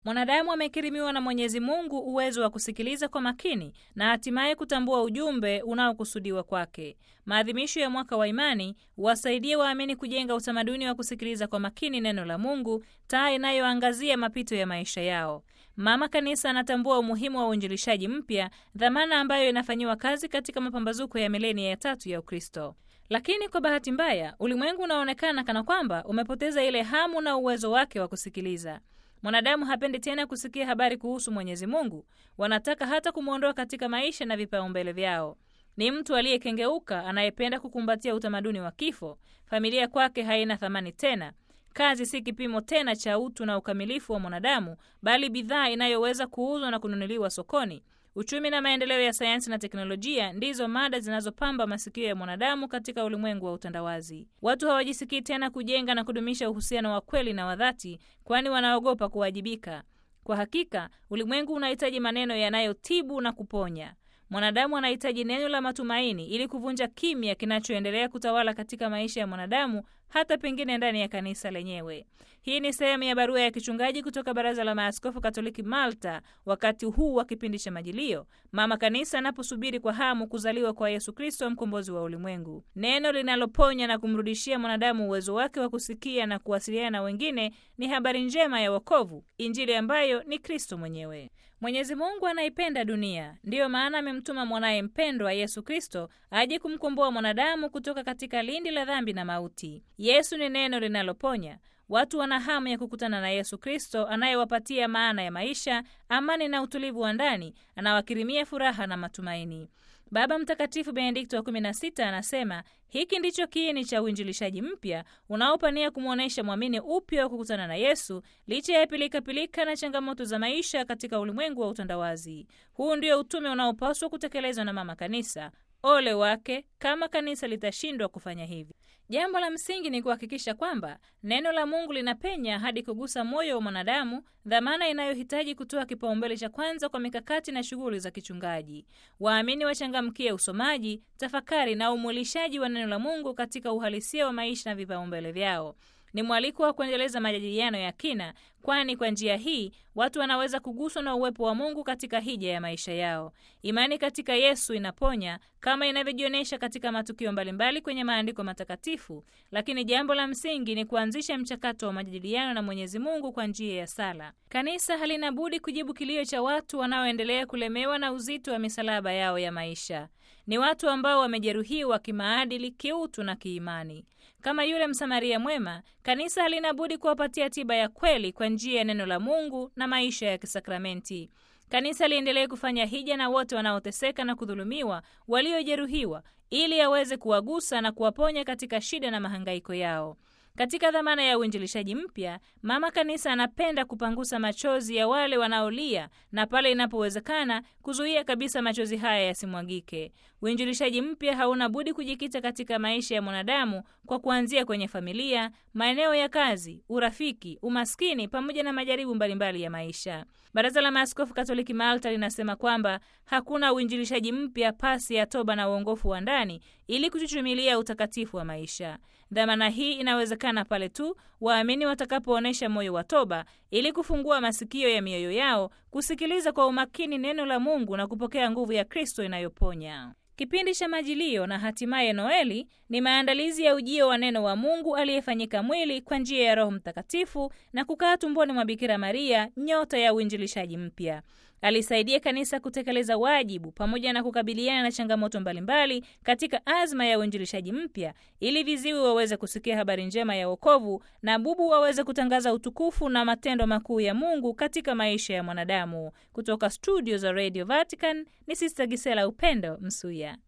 Mwanadamu amekirimiwa na Mwenyezi Mungu uwezo wa kusikiliza kwa makini na hatimaye kutambua ujumbe unaokusudiwa kwake. Maadhimisho ya mwaka wa imani wasaidie waamini kujenga utamaduni wa kusikiliza kwa makini neno la Mungu, taa inayoangazia mapito ya maisha yao. Mama Kanisa anatambua umuhimu wa uinjilishaji mpya, dhamana ambayo inafanyiwa kazi katika mapambazuko ya milenia ya tatu ya Ukristo. Lakini kwa bahati mbaya, ulimwengu unaonekana kana kwamba umepoteza ile hamu na uwezo wake wa kusikiliza. Mwanadamu hapendi tena kusikia habari kuhusu Mwenyezi Mungu, wanataka hata kumwondoa katika maisha na vipaumbele vyao. Ni mtu aliyekengeuka anayependa kukumbatia utamaduni wa kifo. Familia kwake haina thamani tena. Kazi si kipimo tena cha utu na ukamilifu wa mwanadamu, bali bidhaa inayoweza kuuzwa na kununuliwa sokoni. Uchumi na maendeleo ya sayansi na teknolojia ndizo mada zinazopamba masikio ya mwanadamu katika ulimwengu wa utandawazi. Watu hawajisikii tena kujenga na kudumisha uhusiano wa kweli na wa dhati, kwani wanaogopa kuwajibika. Kwa hakika, ulimwengu unahitaji maneno yanayotibu na kuponya. Mwanadamu anahitaji neno la matumaini ili kuvunja kimya kinachoendelea kutawala katika maisha ya mwanadamu, hata pengine ndani ya kanisa lenyewe. Hii ni sehemu ya barua ya kichungaji kutoka Baraza la Maaskofu Katoliki Malta, wakati huu wa kipindi cha Majilio, mama kanisa anaposubiri kwa hamu kuzaliwa kwa Yesu Kristo, mkombozi wa ulimwengu. Neno linaloponya na kumrudishia mwanadamu uwezo wake wa kusikia na kuwasiliana na wengine ni habari njema ya wokovu, Injili ambayo ni Kristo mwenyewe. Mwenyezi Mungu anaipenda dunia, ndiyo maana amemtuma mwanaye mpendwa Yesu Kristo aje kumkomboa mwanadamu kutoka katika lindi la dhambi na mauti. Yesu ni neno linaloponya. Watu wana hamu ya kukutana na Yesu Kristo anayewapatia maana ya maisha, amani na utulivu wa ndani, anawakirimia furaha na matumaini. Baba Mtakatifu Benedikto wa 16 anasema hiki ndicho kiini cha uinjilishaji mpya unaopania kumwonyesha mwamini upya wa kukutana na Yesu licha ya pilikapilika na changamoto za maisha katika ulimwengu wa utandawazi. Huu ndio utume unaopaswa kutekelezwa na mama kanisa. Ole wake kama kanisa litashindwa kufanya hivi. Jambo la msingi ni kuhakikisha kwamba neno la Mungu linapenya hadi kugusa moyo wa mwanadamu, dhamana inayohitaji kutoa kipaumbele cha kwanza kwa mikakati na shughuli za kichungaji. Waamini wachangamkie usomaji, tafakari na umwilishaji wa neno la Mungu katika uhalisia wa maisha na vipaumbele vyao. Ni mwaliko wa kuendeleza majadiliano ya kina, kwani kwa njia hii watu wanaweza kuguswa na uwepo wa Mungu katika hija ya maisha yao. Imani katika Yesu inaponya kama inavyojionyesha katika matukio mbalimbali kwenye maandiko matakatifu, lakini jambo la msingi ni kuanzisha mchakato wa majadiliano na Mwenyezi Mungu kwa njia ya sala. Kanisa halina budi kujibu kilio cha watu wanaoendelea kulemewa na uzito wa misalaba yao ya maisha. Ni watu ambao wamejeruhiwa kimaadili, kiutu na kiimani. Kama yule Msamaria mwema, kanisa halina budi kuwapatia tiba ya kweli kwa njia ya neno la Mungu na maisha ya kisakramenti. Kanisa liendelee kufanya hija na wote wanaoteseka na kudhulumiwa, waliojeruhiwa, ili aweze kuwagusa na kuwaponya katika shida na mahangaiko yao. Katika dhamana ya uinjilishaji mpya, mama kanisa anapenda kupangusa machozi ya wale wanaolia na pale inapowezekana kuzuia kabisa machozi haya yasimwagike. Uinjilishaji mpya hauna budi kujikita katika maisha ya mwanadamu kwa kuanzia kwenye familia, maeneo ya kazi, urafiki, umaskini pamoja na majaribu mbalimbali ya maisha. Baraza la Maaskofu Katoliki Malta linasema kwamba hakuna uinjilishaji mpya pasi ya toba na uongofu wa ndani ili kuchuchumilia utakatifu wa maisha. Dhamana hii inawezekana pale tu waamini watakapoonyesha moyo wa toba ili kufungua masikio ya mioyo yao kusikiliza kwa umakini neno la Mungu na kupokea nguvu ya Kristo inayoponya. Kipindi cha Majilio na hatimaye Noeli ni maandalizi ya ujio wa neno wa Mungu aliyefanyika mwili kwa njia ya Roho Mtakatifu na kukaa tumboni mwa Bikira Maria, nyota ya uinjilishaji mpya. Alisaidia kanisa kutekeleza wajibu pamoja na kukabiliana na changamoto mbalimbali katika azma ya uinjilishaji mpya, ili viziwi waweze kusikia habari njema ya wokovu na bubu waweze kutangaza utukufu na matendo makuu ya Mungu katika maisha ya mwanadamu. Kutoka studio za Radio Vatican ni Sister Gisela Upendo Msuya.